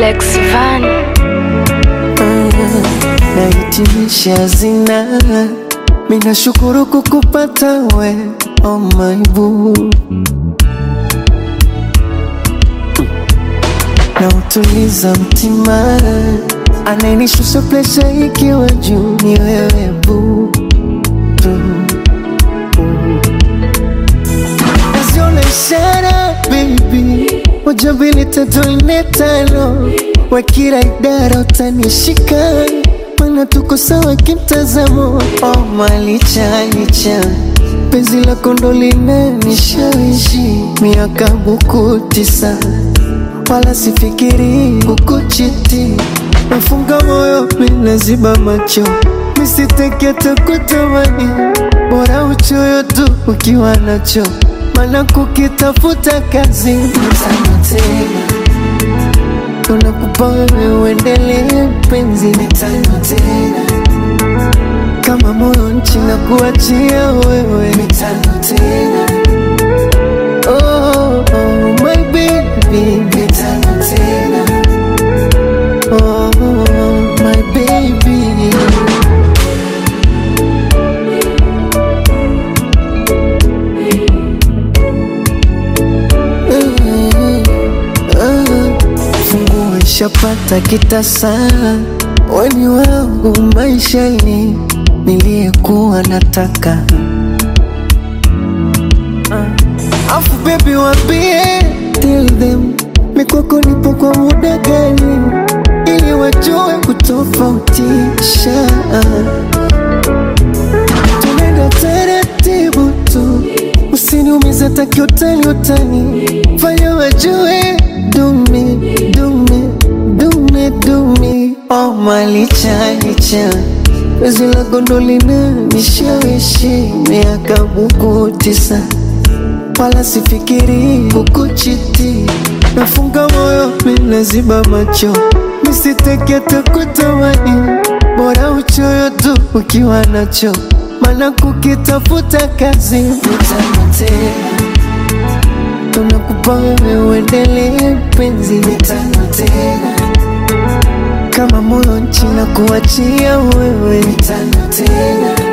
Alex Van nahitimisha zina mina shukuru kukupata we oh my boo na utuliza mtima anayenishusha presha ikiwa juu ni wewe boo naziona ishara baby moja mbili tatu nne tano wa kila idara utanishika mana tuko sawa kimtazamo oh, malicha licha penzi lako ndo linanishawishi miaka buku tisa wala sifikiri kukuchiti nafunga moyo minaziba macho misiteketa kutamani bora uchoyo tu ukiwa nacho mana kukitafuta kazi mtano tena unakupa wewe uendelee penzi mitano tena kama moyo nchi na kuachia wewe mitano tena oh, oh, my baby mitano tena oh, my baby funguo ishapata kitasa weni wangu maishani niliyekuwa nataka uh. afu bebi wambie tell them mikwako nipo kwa muda gani ili wajue kutofautisha tunaenda taratibu tu usiniumize takiutani utani fanya wajue dumi dumi dumi dumi oh malicha licha wezi la gondolina nishawishi miaka buku tisa wala sifikiri kukuchiti nafunga moyo minaziba macho misitekete kutamani bora uchoyo tu ukiwa nacho mana kukitafuta kazi mitano tena tunakupa wewe uendelee penzi mitano tena kama moyo nchi na kuachia wewe mitano tena